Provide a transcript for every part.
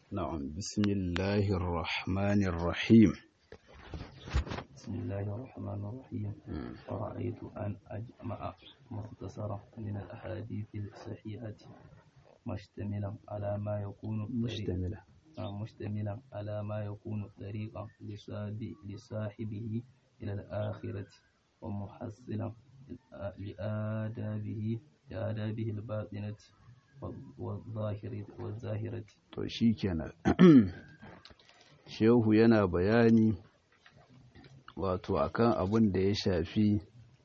نعم بسم الله الرحمن الرحيم بسم الله الرحمن الرحيم ورأيت أن أجمع مختصرا من الأحاديث الصحيحة مشتملا على ما يكون طريق- مشتملة آه، مشتملا على ما يكون طريقا لصاب- لصاحبه إلى الآخرة ومحصلا لآدابه لآدابه الباطنة والظاهرة والظاهرة to shi kenan shehu yana bayani wato akan abin da ya shafi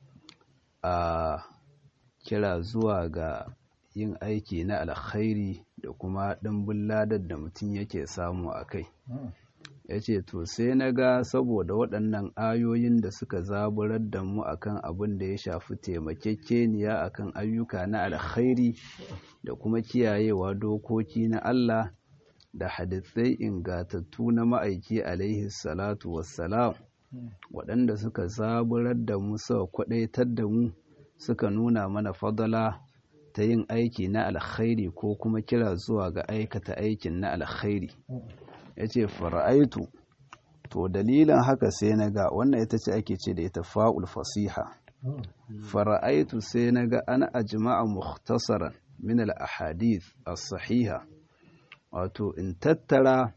a kira zuwa ga yin aiki na alkhairi da kuma ɗimbin ladar da mutum yake samu a kai ya ce to sai na ga saboda waɗannan ayoyin da suka zaburar da mu akan abin da ya shafi taimakekeniya akan ayyuka na alkhairi da kuma kiyayewa dokoki na Allah da hadithai ingatattu na ma'aiki alaihi salatu wassalam waɗanda suka zaburar da mu suka kwaɗaitar da mu suka nuna mana fadala ta yin aiki na alkhairi ko kuma kira zuwa ga aikata aikin na alkhairi ya ce fara'aitu to dalilin haka sai na ga wannan ita ce ake ce da ita fa'ul fasiha fara'aitu sai na ga ana ajma'a mukhtasaran min al-ahadith as-sahiha wato in tattara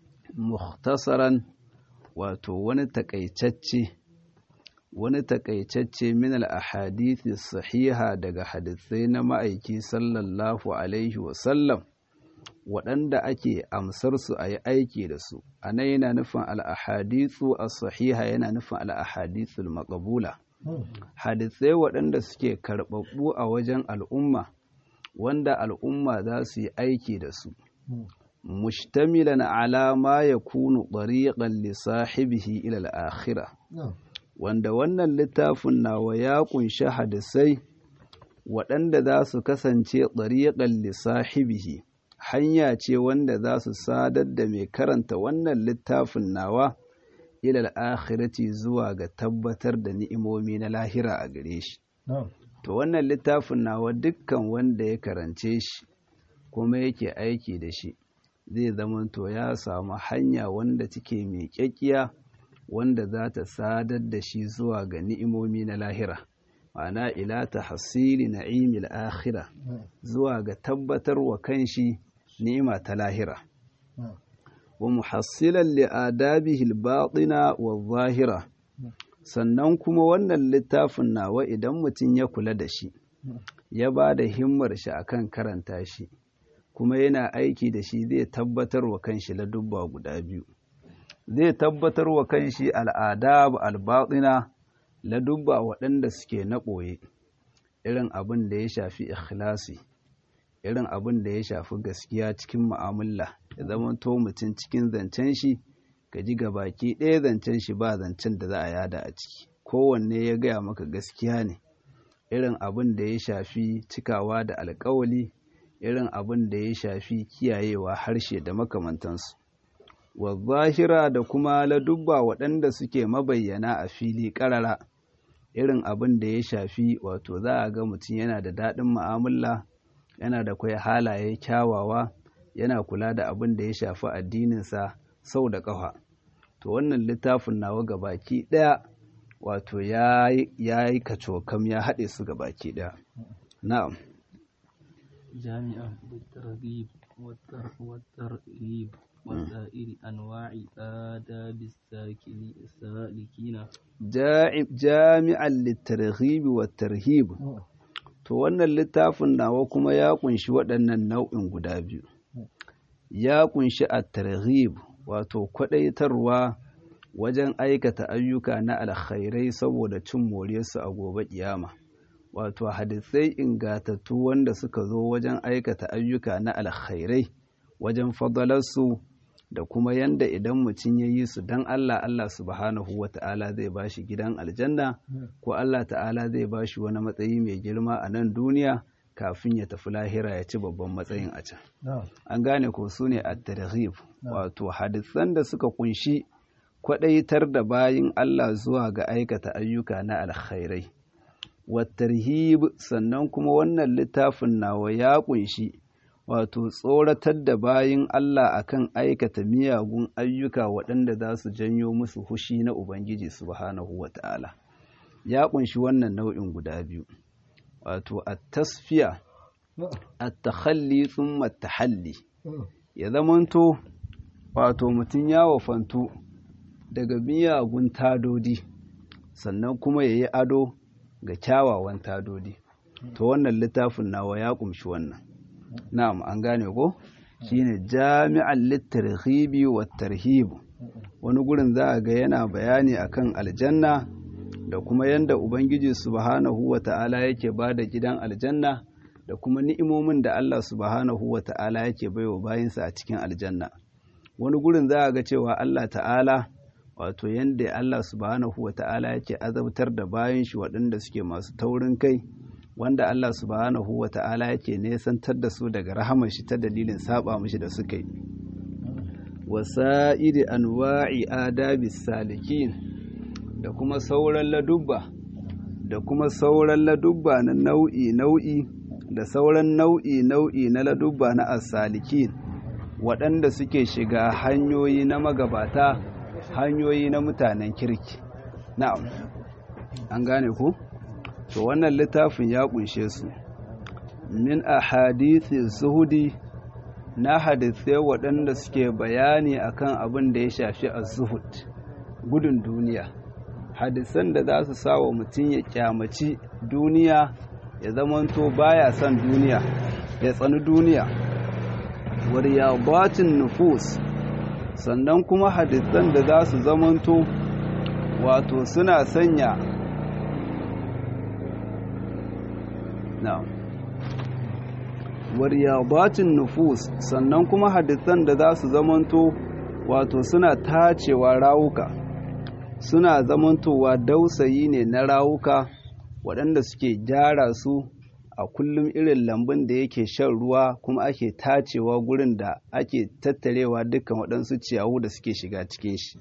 mukhtasaran wato wani takaitacce wani takaitacce min al-ahadith as-sahiha daga hadisai na ma'aiki sallallahu alaihi wa sallam waɗanda ake amsar su a yi aiki da su a nan yana nufin al'ahadithu a sahiha yana nufin al'ahadithul maƙabula hadisai waɗanda suke karɓaɓɓu a wajen al'umma wanda al'umma za su yi aiki da su mushtamilan ala ma ya kunu ɗariƙan lissahibihi ilal akhira wanda wannan littafin nawa ya ƙunshi hadisai waɗanda za su kasance ɗariƙan lissahibihi hanya ce wanda za su sadar da mai karanta wannan littafin nawa ilal akhirati zuwa ga tabbatar da ni'imomi na lahira a gare shi to wannan littafin nawa dukkan wanda ya karance shi kuma yake aiki da shi zai zama to ya samu hanya wanda take mai kyakkiya wanda za ta sadar da shi zuwa ga ni'imomi na lahira ma'ana ila ta hasili na'imil akhira zuwa ga tabbatar wa kanshi ni'ima ta lahira wa muhassilan li adabihi al-batina wa zahira sannan kuma wannan littafin nawa idan mutum ya kula da shi ya ba da himmar shi akan karanta shi kuma yana aiki da shi zai tabbatar wa kanshi ladubba guda biyu zai tabbatar wa kanshi al'adab al-batina ladubba waɗanda suke na ɓoye irin abin da ya shafi ikhlasi irin abin da ya shafi gaskiya cikin mu'amala ya zama to mutum cikin zancen shi ka ji baki ɗaya zancen shi ba zancen da za a yada a ciki kowanne ya gaya maka gaskiya ne irin abin da ya shafi cikawa da alkawali irin abin da ya shafi kiyayewa harshe da makamantansu wa zahira da kuma ladubba waɗanda suke mabayyana a fili ƙarara irin abin da ya shafi wato za a ga mutum yana da daɗin mu'amala yana da kwai halaye kyawawa yana kula da abin da ya shafi addininsa sau da ƙafa to wannan littafin nawa gabaki ɗaya wato ya yi kacokam ya haɗe su gabaki ɗaya na'am جامعا للترغيب والتر- والترهيب وسائر أنواع آداب الساكن- السالكين jami'an littarhibi wa tarhib to wannan littafin nawa kuma ya kunshi waɗannan nau'in guda biyu ya kunshi a tarhib wato kwaɗaitarwa wajen aikata ayyuka na alkhairai saboda cin moriyarsu a gobe kiyama wato hadisai ingatattu wanda suka zo wajen aikata ayyuka na alkhairai wajen fadalarsu da kuma yanda idan mutum ya yi su don Allah Allah subhanahu wa ta'ala zai ba shi gidan aljanna ko Allah ta'ala zai ba shi wani matsayi mai girma a nan duniya kafin ya tafi lahira ya ci babban matsayin a can an gane ko su ne at-targhib wato hadisan da suka kunshi kwadaitar da bayin Allah zuwa ga aikata ayyuka na alkhairai wat-tarhib sannan kuma wannan littafin nawa ya kunshi wato tsoratar da bayin Allah akan aikata miyagun ayyuka waɗanda za su janyo musu hushi na Ubangiji subhanahu wa ta'ala ya ƙunshi wannan nau'in guda biyu wato a tasfiya a takhalli tsumma tahalli ya zamanto wato mutum ya wafantu daga miyagun tadodi sannan kuma ya yi ado ga kyawawan tadodi to wannan littafin nawa ya ƙumshi wannan na'am an gane ko shine jami'an littarhibi wa tarhibu wani gurin za a ga yana bayani akan aljanna da kuma yanda ubangiji subhanahu wa ta'ala yake ba da gidan aljanna da kuma ni'imomin da Allah subhanahu wa ta'ala yake baiwa bayinsa a cikin aljanna wani gurin za a ga cewa Allah ta'ala wato yanda Allah subhanahu wa ta'ala yake azabtar da bayan shi waɗanda suke masu taurin kai wanda Allah subhanahu wa ta'ala yake nesantar da su daga rahamar shi ta dalilin saba mishi da suka yi wasa'iri anwa'i adabi salikin da kuma sauran ladubba da kuma sauran ladubba na nau'i nau'i da sauran nau'i nau'i na ladubba na asalikin waɗanda suke shiga hanyoyi na magabata hanyoyi na mutanen kirki na'am an gane ku to wannan littafin ya kunshe su min ahadithi zuhudi na hadithai waɗanda suke bayani akan abin da ya shafi az-zuhud gudun duniya hadisan da za su sa wa mutum ya kyamaci duniya ya zamanto baya son duniya ya tsani duniya wariyabatin nufus sannan kuma hadisan da za su zamanto wato suna sanya na'am wariyabatin nufus sannan kuma hadisan da za su zamanto wato suna tacewa rawuka suna zamantowa dausayi ne na rawuka waɗanda suke gyara su a kullum irin lambun da yake shan ruwa kuma ake tacewa gurin da ake tattarewa dukkan waɗansu ciyawu da suke shiga cikin shi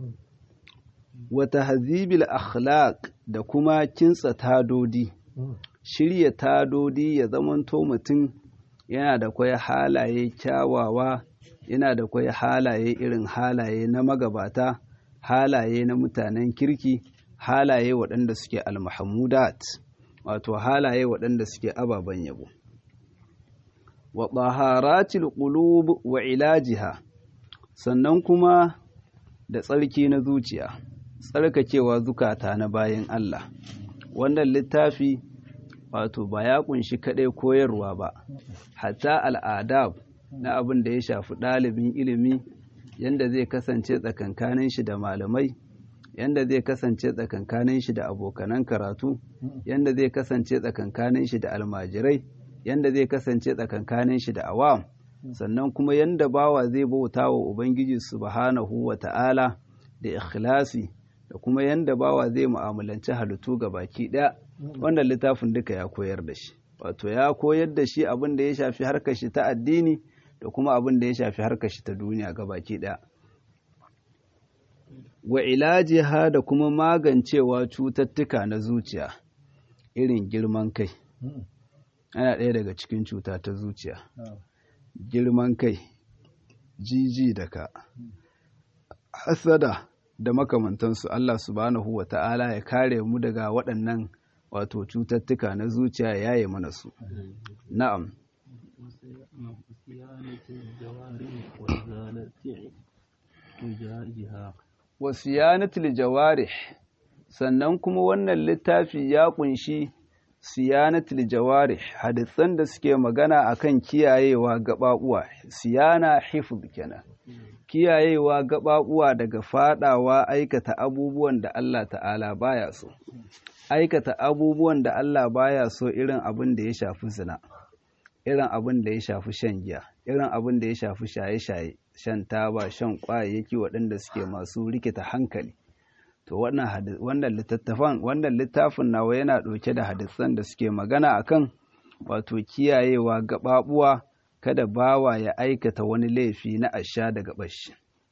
wata hazibil akhlaq da kuma kintsa tadodi shirya tadodi ya zamanto mutum yana da kwai halaye kyawawa yana da kwai halaye irin halaye na magabata halaye na mutanen kirki halaye waɗanda suke almahamudat wato halaye waɗanda suke ababen yabo wa taharatil qulub wa ilajiha sannan kuma da tsarki na zuciya tsarkakewa zukata na bayan Allah wannan littafi wato ba ya kunshi kaɗai koyarwa ba hatta al'adab na abin da ya shafi ɗalibin ilimi yanda zai kasance tsakankanin shi da malamai yanda zai kasance tsakankanin shi da abokanan karatu yanda zai kasance tsakankanin shi da almajirai yanda zai kasance tsakankanin shi da awam sannan kuma yanda bawa zai bauta wa ubangiji subhanahu wa ta'ala da ikhlasi da kuma yanda bawa zai mu'amalanci halittu ga baki ɗaya wannan littafin duka ya koyar da shi wato ya koyar da shi abin da ya shafi harkar shi ta addini da kuma abin da ya shafi harkar shi ta duniya ga baki ɗaya wa ilajiha da kuma magancewa cututtuka na zuciya irin girman kai ana ɗaya daga cikin cuta ta zuciya girman kai jiji da ka hasada da makamantansu Allah subhanahu wa ta'ala ya kare mu daga waɗannan wato cututtuka na zuciya ya yi mana su na'am wasiyanatul jawarih sannan kuma wannan littafi ya kunshi siyanatul jawarih hadisan da suke magana akan kiyayewa gababuwa siyana hifz kenan kiyayewa gababuwa daga fadawa aikata abubuwan da Allah ta'ala baya so aikata abubuwan da Allah baya so irin abin da ya shafi zina irin abin da ya shafi shan giya irin abin da ya shafi shaye-shaye shan taba shan kwayayyaki waɗanda suke masu rikita hankali to wannan littattafan wannan littafin nawa yana ɗauke da hadisan da suke magana akan wato kiyayewa gaɓaɓuwa kada bawa ya aikata wani laifi na asha daga bashi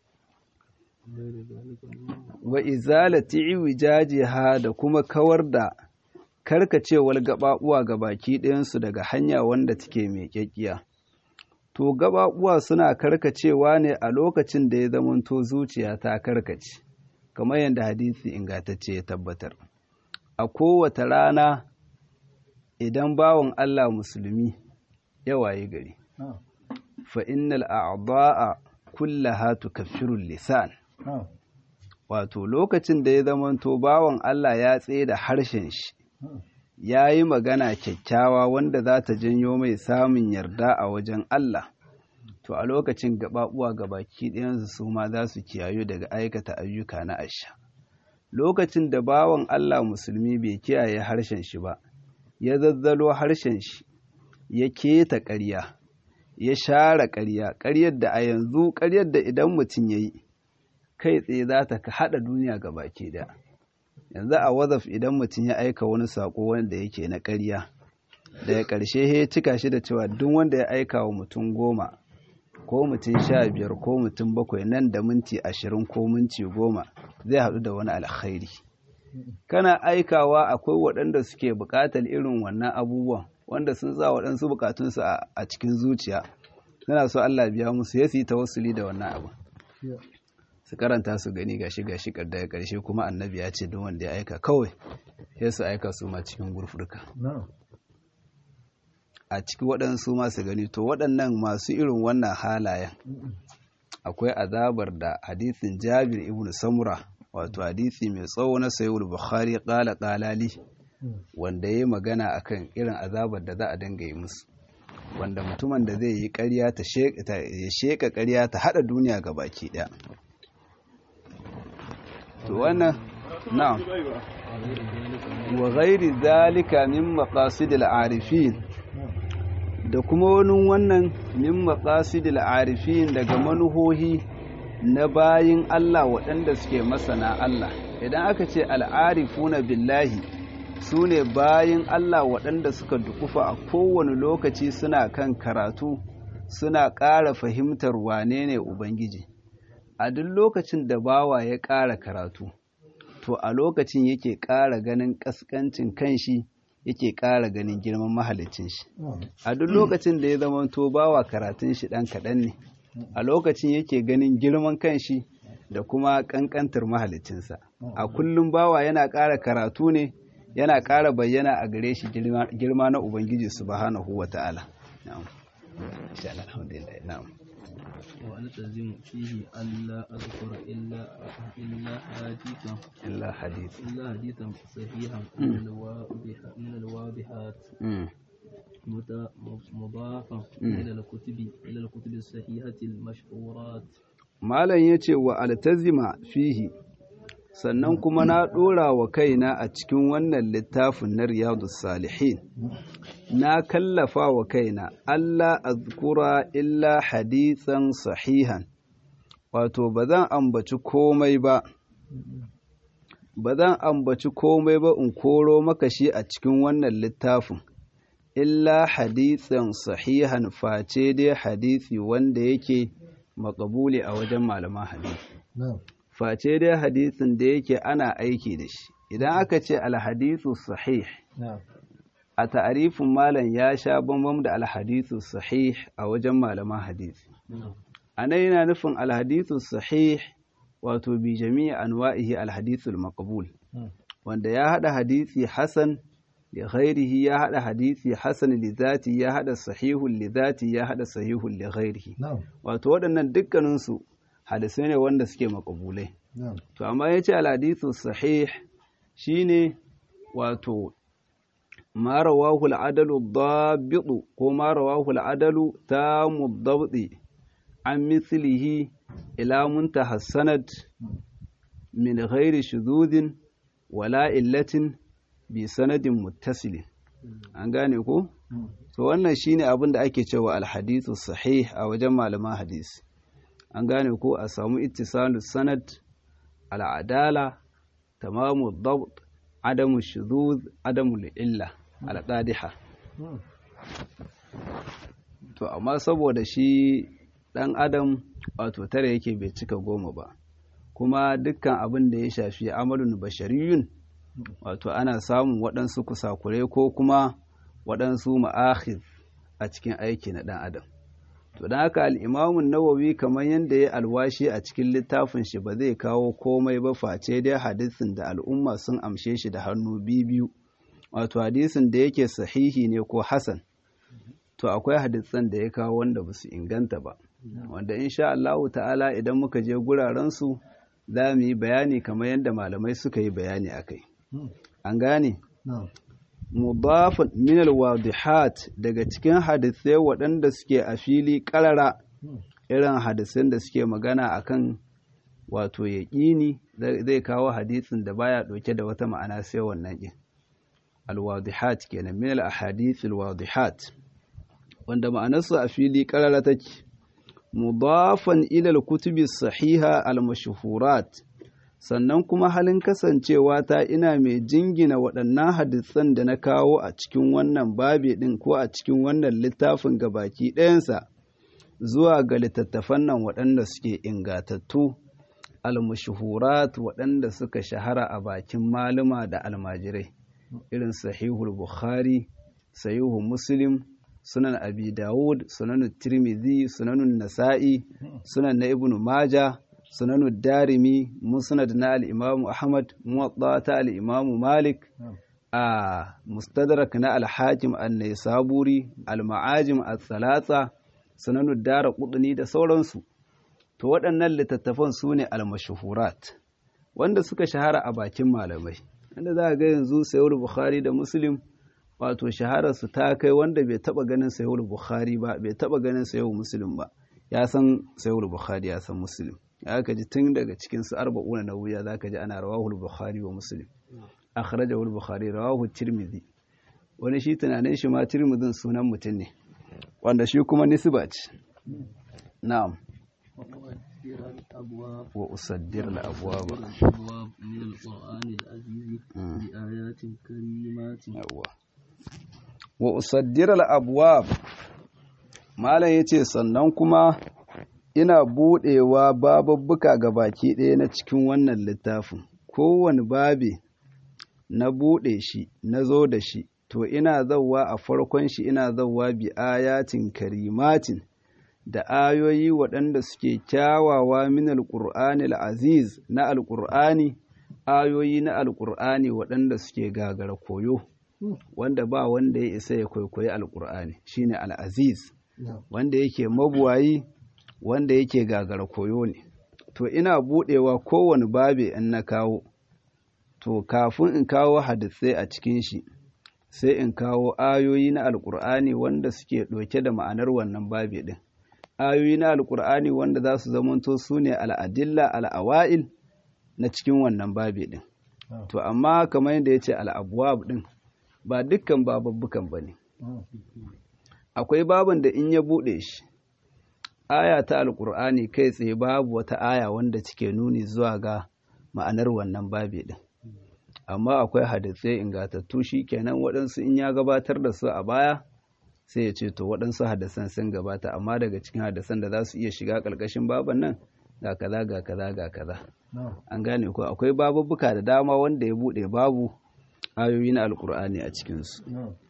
wa izalati iwijajiha da kuma kawar da karkacewar gaɓaɓuwa ga baki ɗayansu daga hanya wanda take mai kyakkiya to gaɓaɓuwa suna karkacewa ne a lokacin da ya zamanto zuciya ta karkace kamar yadda hadisi ingantacce ya tabbatar a kowace rana idan bawan Allah musulmi ya waye gari fa innal a'da'a kullaha tukaffiru lisan wato lokacin da ya zamanto bawan Allah ya tsaye da harshen shi ya yi magana kyakkyawa wanda za ta janyo mai samun yarda a wajen Allah to a lokacin gaɓaɓuwa gabaki ɗayansu su ma za su kiyayu daga aikata ayyuka na asha lokacin da bawan Allah musulmi bai kiyaye harshen shi ba ya zazzalo harshen shi ya keta ƙarya ya share ƙarya ƙaryar da a yanzu ƙaryar da idan mutum ya yi kai tsaye za ta haɗa duniya ga baki da yanzu a wazaf idan mutum ya aika wani saƙo wanda yake na ƙarya daga ƙarshe ya cika shi da cewa duk wanda ya aika wa mutum goma ko mutum sha biyar ko mutum bakwai nan da minti ashirin ko minti goma zai haɗu da wani alkhairi kana aikawa akwai waɗanda suke buƙatar irin wannan abubuwan wanda sun sa waɗansu buƙatunsu a cikin zuciya suna so Allah biya musu ya su yi tawassuli da wannan abu su karanta su gani gashi gashi daga ƙarshe kuma annabi ya ce don wanda ya aika kawai sai su aika su ma cikin gurfurka a ciki waɗansu masu gani to waɗannan masu irin wannan halayen akwai azabar da hadisin jabir ibn samura wato hadisi mai tsawo na sayyid bukhari qala qalali wanda yayi magana akan irin azabar da za a dinga yi musu wanda mutumin da zai yi ƙarya ta ya sheka ƙarya ta hada duniya ga baki ɗaya to wannan na'am wa ghairi zalika min maqasidil arifin da kuma wani wannan min maqasidil arifin daga manuhohi na bayin Allah waɗanda suke masana Allah idan aka ce al'arifuna billahi su ne bayin Allah waɗanda suka dukufa a kowane lokaci suna kan karatu suna ƙara fahimtar wane ne Ubangiji a duk lokacin da bawa ya ƙara karatu to a lokacin yake ƙara ganin ƙasƙancin kanshi yake ƙara ganin girman mahalicin shi a duk lokacin da ya zama to bawa karatun shi ɗan kaɗan ne a lokacin yake ganin girman kanshi da kuma ƙanƙantar mahalicinsa a kullum bawa yana ƙara karatu ne yana ƙara bayyana a gare shi girma na ubangiji subhanahu wa ta'ala na'am insha Allah alhamdulillah na'am وألتزم فيه ألا أذكر إلا إلا حديثا إلا حديث إلا حديثا صحيحا من الواضح من الواضحات مضافا إلى الكتب إلى الكتب الصحيحة المشهورات malam ya ce wa altazima fihi sannan kuma na ɗora wa kaina a cikin wannan littafin na riyadu salihin na kallafa wa kaina Allah azkura illa hadisan sahihan wato ba zan ambaci komai ba ba zan ambaci komai ba in koro maka shi a cikin wannan littafin illa hadisan sahihan face dai hadisi wanda yake makabuli a wajen malaman hadisi face dai hadisin da yake ana aiki da shi idan aka ce alhadisu sahih a ta'arifin malam ya sha bambam da alhadisu sahih a wajen malaman hadisi a nan yana nufin alhadisu sahih wato bi jami'i anwa'ihi alhadisul maqbul wanda ya hada hadisi hasan li ghairihi ya hada hadisi hasan li zati ya hada sahihun li zati ya hada sahihun li ghairihi wato waɗannan dukkanin su hadisai ne wanda suke makabulai to amma yace al-hadithu sahih shine wato ma rawahu al-adalu ad ko ma rawahu al-adalu tamu ad an mithlihi ila muntaha sanad min ghairi shuzudin wala illatin bi sanadin muttasilin an gane ko to wannan shine abin da ake cewa al-hadithu sahih a wajen malaman hadisi an gane ko a samu ittisalu sanad al'adala tamamu dabt adamu shuzuz adamu illa alqadiha to amma saboda shi dan adam wato tare yake bai cika goma ba kuma dukkan abin da ya shafi amalun bashariyun wato ana samun waɗansu kusakurai ko kuma waɗansu ma'akhir a cikin aiki na ɗan adam to don haka al'imamun nawawi kamar yadda ya alwashi a cikin littafin shi ba zai kawo komai ba face dai hadisin da al'umma sun amshe shi da hannu biyu wato hadisin da yake sahihi ne ko hasan to akwai hadisan da ya kawo wanda ba su inganta ba wanda insha Allahu ta'ala idan muka je gurarensu za mu yi bayani kamar yadda malamai suka yi bayani a kai an gane mudafin minal wadihat daga cikin hadisai waɗanda suke a fili ƙarara irin hadisan da suke magana akan wato yaƙini zai kawo hadisin da baya ɗauke da wata ma'ana sai wannan ɗin alwadihat kenan minal ahadith alwadihat wanda ma'anarsu a fili ƙarara take mudafan ilal kutubi sahiha al-mashhurat sannan kuma halin kasancewa ta ina mai jingina waɗannan hadisan da na kawo a cikin wannan babi ɗin ko a cikin wannan littafin gabaki ɗayansa zuwa ga littattafan nan waɗanda suke ingatattu al-mashhurat waɗanda suka shahara a bakin maluma da almajirai irin sahihul bukhari sahihu muslim sunan abi dawud sunan tirmidhi sunan nasa'i sunan na ibnu maja sunan darimi musnad na al-imam ahmad muwatta ta al-imam malik a mustadrak na al-hakim an-naisaburi al-ma'ajim al-thalatha sunan dara qudni da sauransu to waɗannan littattafan su ne al-mashhurat wanda suka shahara a bakin malamai inda za ga yanzu sayyid bukhari da muslim wato shahararsu ta kai wanda bai taba ganin sayul bukhari ba bai taba ganin sayul muslim ba ya san sayul bukhari ya san muslim ya ka ji tun daga cikin su arba'una na wuya zaka ji ana rawahul bukhari wa muslim akhrajahu bukhari rawahu tirmidhi wani shi tunanin shi ma tirmidhin sunan mutum ne wanda shi kuma nisba ce na'am wa usaddir al-abwab min al-qur'an al-aziz bi ayatin karimatin wa usaddiral abwab malam yace sannan kuma ina budewa bababbuka ga baki ɗaya na cikin wannan littafin kowane babi na bude shi na zo da shi to ina zauwa a farkon shi ina zauwa bi ayatin karimatin da ayoyi waɗanda suke kyawawa min alƙur'ani aziz na alƙur'ani ayoyi na alƙur'ani waɗanda suke gagara koyo wanda ba wanda ya isa ya kwaikwayi alkur'ani shine al'aziz wanda yake mabuwayi wanda yake gagara koyo ne to ina budewa kowane babe in na kawo to kafin in kawo hadisai a cikin shi sai in kawo ayoyi na alkur'ani wanda suke ɗauke da ma'anar wannan babe ɗin ayoyi na alkur'ani wanda za su zamanto su ne al'adilla al'awa'il na cikin wannan babe ɗin to amma kamar yadda ya ce al'abuwab ɗin ba dukkan bababbukan ba ne akwai baban da in ya buɗe shi aya ta alƙur'ani kai tsaye babu wata aya wanda cike nuni zuwa ga ma'anar wannan babi ɗin amma akwai hadisai ingatattu shi kenan waɗansu in ya gabatar da su a baya sai ya ce to waɗansu hadisan sun gabata amma daga cikin hadisan da za su iya shiga ƙarƙashin baban nan ga kaza ga kaza ga kaza an gane ko akwai babubbuka da dama wanda ya buɗe babu ayoyi na alkur'ani a cikinsu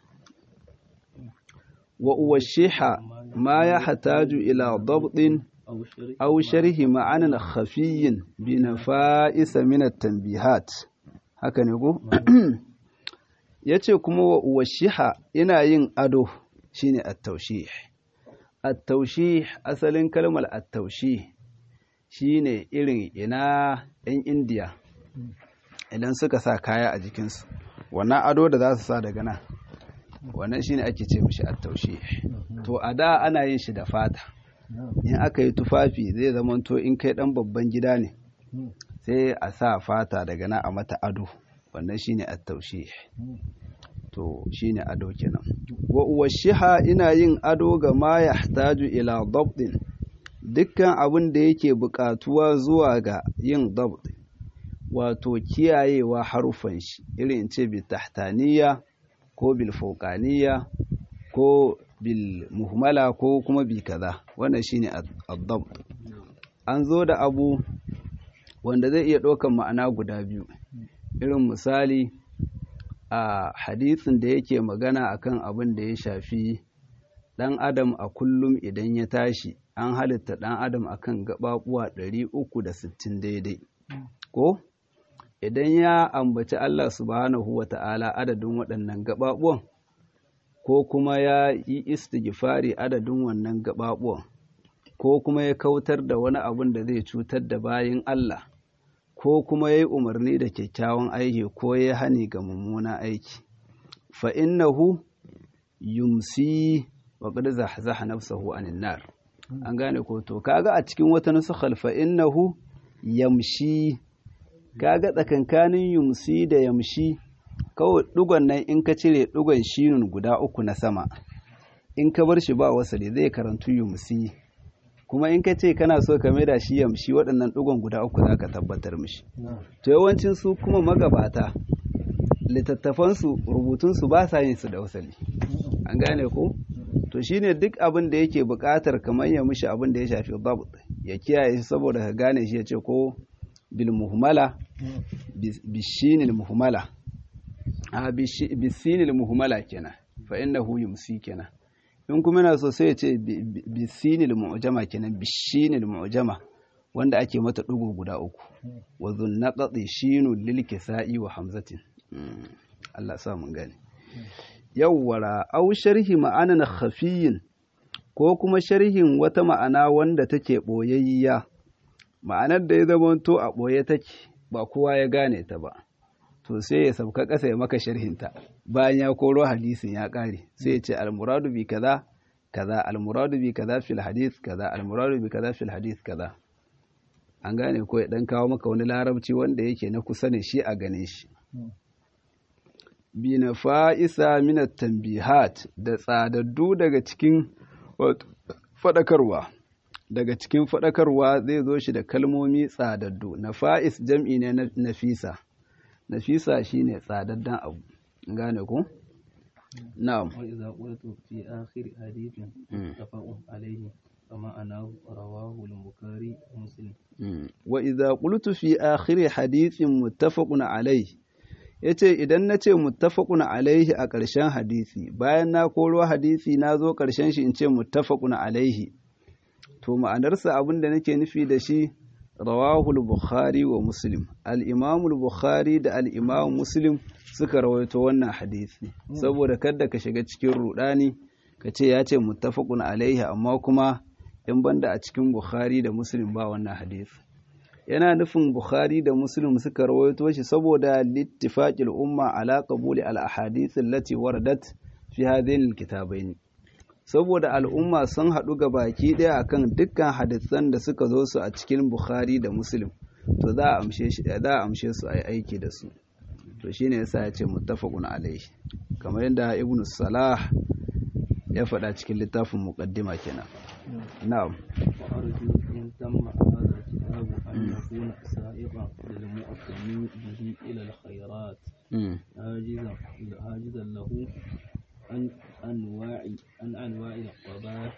wa uwashiha ma ya hataju ila dabtin aw sharhi ma'anan khafiyyin bi nafa'isa min at-tanbihat haka ne ko yace kuma wa uwashiha ina yin ado shine at-tawshih at-tawshih asalin kalmar at-tawshih shine irin ina yan indiya idan suka sa kaya a jikinsu wannan ado da za su sa daga nan wannan shine ake ce mishi attaushe to a da ana yin shi da fata in aka yi tufafi zai zamanto in kai dan babban gida ne sai a sa fata daga nan a mata ado wannan shine attaushe to shine ado kenan wa uwashiha ina yin ado ga ma yahtaju ila dabdin dukkan abin da yake buƙatuwa zuwa ga yin dabt wato kiyayewa harufan shi irin ce bi tahtaniya ko bil fauqaniya ko bil muhmala ko kuma bi kaza wannan shine ad-dabt an zo da abu wanda zai iya ɗaukan ma'ana guda biyu irin misali a hadisin da yake magana akan abin da ya shafi ɗan adam a kullum idan ya tashi an halitta ɗan adam akan gaɓaɓuwa ɗari uku da sittin daidai ko idan ya ambaci Allah subhanahu wa ta'ala adadin waɗannan gaɓaɓuwan ko kuma ya yi istighfari adadin wannan gaɓaɓuwan ko kuma ya kautar da wani abun da zai cutar da bayin Allah ko kuma ya yi umarni da kyakkyawan aiki ko ya hani ga mummunan aiki fa innahu yumsi wa qad zahzaha nafsahu anin nar an gane ko to kaga a cikin wata nusukhal fa innahu yamshi kaga tsakankanin yumsi da yamshi kawai dugon nan in ka cire dugon shinun guda uku na sama in ka bar shi ba wasali zai karantu yumsi kuma in ka ce kana so ka maida shi yamshi waɗannan dugon guda uku za ka tabbatar mishi to yawancin su kuma magabata littattafansu rubutunsu ba sa yin su da wasali an gane ko to shine duk abin da yake buƙatar kamar ya mishi abin da ya shafi babu ya kiyaye shi saboda ka gane shi ya ce ko bil muhmala bishinil muhmala a bisinil muhmala kenan fa innahu yumsi kenan in kuma yana so sai ya ce bisinil mu'jama kenan bishinil mu'jama wanda ake mata ɗigo guda uku wa zunnaqati shinu lil kisa'i wa hamzatin Allah sa mun gane yawwara au sharhi ma'anan khafiyin ko kuma sharhin wata ma'ana wanda take boyayya ma'anar da ya zama to a boye take ba kowa ya gane ta ba to sai ya sauka ƙasa ya maka sharhinta bayan ya koro hadisin ya ƙare sai ya ce almuradu bi kaza kaza almuradu bi kaza fil hadith kaza almuradu bi kaza fil hadith kaza an gane ko ya dan kawo maka wani larabci wanda yake na kusa ne shi a gane shi bi na fa'isa minat tambihat da tsadaddu daga cikin faɗakarwa daga cikin faɗakarwa zai zo shi da kalmomi tsadaddu na fa'is jam'i ne na nafisa nafisa shine tsadaddan abu gane ku na'am wa idza qultu fi akhir hadithin tafaqun alayhi kama ana rawahu al-bukhari muslim wa idza qultu fi akhir hadithin muttafaqun alayhi yace idan nace muttafaqun alayhi a ƙarshen hadisi bayan na koro hadisi na zo ƙarshen shi in ce muttafaqun alayhi to ma'anarsa abin da nake nufi da shi rawahul bukhari wa muslim al-imamul bukhari da al-imam muslim suka rawaito wannan hadisi saboda kada ka shiga cikin rudani ka ce ya ce muttafaqun alaihi amma kuma in banda a cikin bukhari da muslim ba wannan hadisi yana nufin bukhari da muslim suka rawaito shi saboda littifaqil umma ala qabuli al-ahadith allati waradat fi hadhain al-kitabain saboda al'umma sun haɗu ga baki ɗaya akan dukkan hadisan da suka zo su a cikin Bukhari da Muslim to za a amshe shi za a amshe su a yi aiki da su to shine yasa ya ce muttafaqun alaihi kamar yadda Ibn Salah ya faɗa cikin littafin muqaddima kenan na'am wa arju in tamma hadha al-kitab an yakuna sa'iqan lil mu'tami bihi ila al-khayrat hajizan hajizan lahu عن أنواع عن أنواع القبائح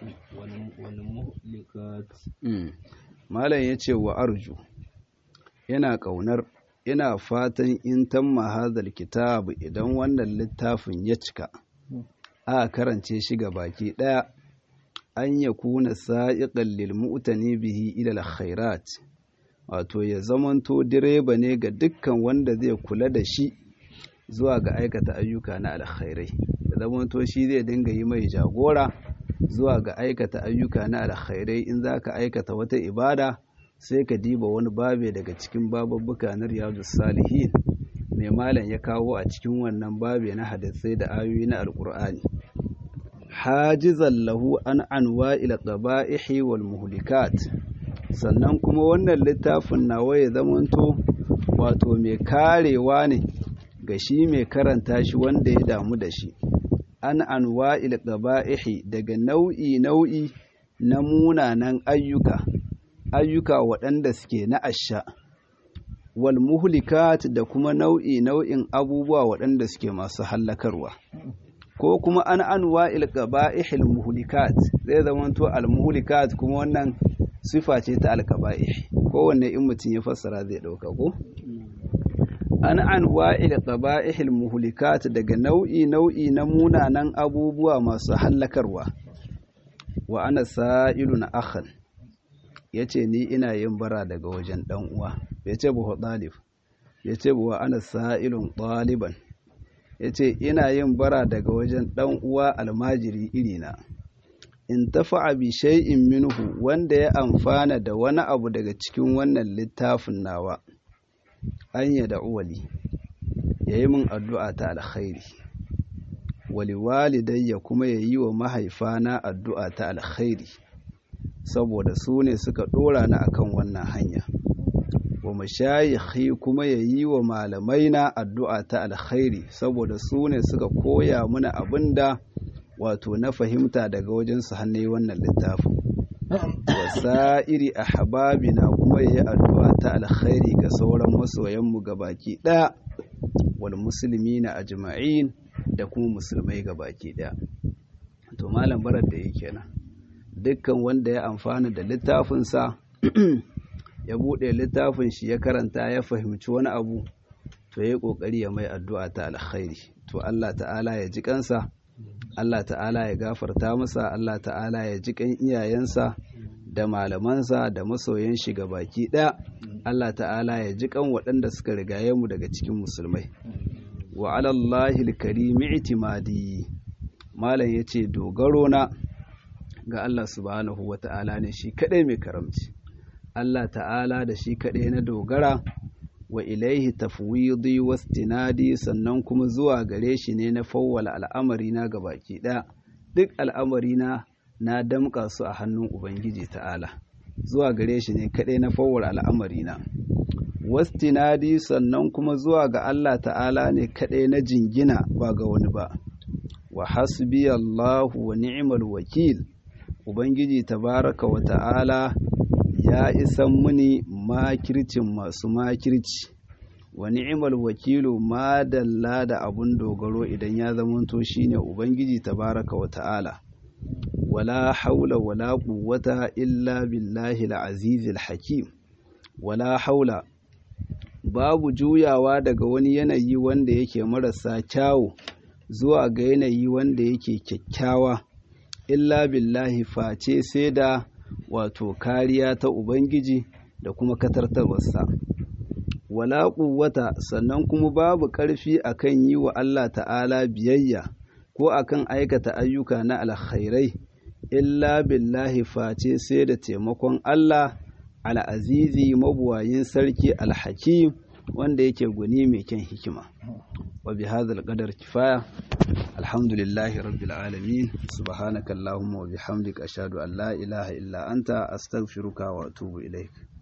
والمهلكات malam ya ce wa arju yana ƙaunar ina fatan in tamma hadal kitab idan wannan littafin ya cika a karance shi ga baki ɗaya an ya kuna sa'iƙan lil mu'tani bihi ila khairat wato ya zamanto direba ne ga dukkan wanda zai kula da shi zuwa ga aikata ayyuka na alkhairai da zamanto shi zai dinga yi mai jagora zuwa ga aikata ayyuka na alkhairai in za ka aikata wata ibada sai ka diba wani babe daga cikin bababbuka na riyadu salihin mai malam ya kawo a cikin wannan babe na hadisai da ayoyi na alkur'ani hajizan lahu an anwa ila qaba'ihi wal muhlikat sannan kuma wannan littafin nawa ya zamanto wato mai karewa ne ga shi mai karanta shi wanda ya damu da shi an anwa qaba'ihi daga nau'i nau'i na munanan ayyuka ayyuka waɗanda suke na asha wal muhlikat da kuma nau'i nau'in abubuwa waɗanda suke masu hallakarwa ko kuma an anwa qaba'ihil muhlikat zai zamanto al muhlikat kuma wannan sifa ce ta al qaba'ih kowanne in mutum ya fassara zai ɗauka ko an anwa qaba'ihil muhlikat daga nau'i nau'i na munanan abubuwa masu hallakarwa wa ana sa'ilun akhan yace ni ina yin bara daga wajen dan uwa yace bu dalib yace bu wa ana sa'ilun ɗaliban yace ina yin bara daga wajen dan uwa almajiri irina in tafa'a bi shay'in minhu wanda ya amfana da wani abu daga cikin wannan littafin nawa an ya da uwali yayi min addu'a ta alkhairi wali walidayya kuma yayi wa mahaifana addu'a ta alkhairi saboda su ne suka dora ni akan wannan hanya wa mashayikhi kuma yayi wa malamaina addu'a ta alkhairi saboda su ne suka koya mana abinda wato na fahimta daga wajen su hannu wannan littafin wasa'iri a hababina kuma ya yi addu'a ta alkhairi ga sauran masoyanmu baki ɗaya wal musulmi na ajma'in da kuma musulmai baki ɗaya to malam barar da yake nan dukkan wanda ya amfana da littafinsa ya buɗe littafin shi ya karanta ya fahimci wani abu to ya yi ƙoƙari ya mai addu'a ta alkhairi to Allah ta'ala ya ji kansa Allah ta'ala ya gafarta masa Allah ta'ala ya ji kan iyayensa da malamansa da masoyan shi ga baki ɗaya Allah ta'ala ya ji kan waɗanda suka rigaye mu daga cikin musulmai wa alallahi alkarimi itimadi malam yace dogaro na ga Allah subhanahu wata'ala ne shi kadai mai karamci Allah ta'ala da shi kadai na dogara wa ilaihi tafwidi wastinadi sannan kuma zuwa gare shi ne na fawwala al'amari na baki ɗaya duk al'amari na na damƙa su a hannun ubangiji ta'ala zuwa gare shi ne kaɗai na fawwala al'amari na wastinadi sannan kuma zuwa ga Allah ta'ala ne kaɗai na jingina ba ga wani ba wa hasbi Allahu wa ni'mal wakil ubangiji tabaraka wa ta'ala ya isan muni makircin masu makirci wa ni'mal wakilu ma dalla da abun dogaro idan ya zamanto shine ubangiji tabaraka wa ta'ala wala haula wala quwwata illa billahi al-aziz al-hakim wala haula babu juyawa daga wani yanayi wanda yake marasa kyawu zuwa ga yanayi wanda yake kyakkyawa illa billahi face sai da wato kariya ta Ubangiji da kuma katartarwarsa. Wala ƙuwata sannan kuma babu ƙarfi akan yi wa Allah ta'ala biyayya ko akan aikata ayyuka na alkhairai, illa billahi face sai da taimakon Allah al'azizi mabuwayin sarki alhakim wanda yake guni mai kyan hikima. wa bi hadha al-qadar kifaya alhamdulillahi rabbil alamin subhanaka allahumma wa bihamdika ashhadu an la ilaha illa anta astaghfiruka wa atubu ilaik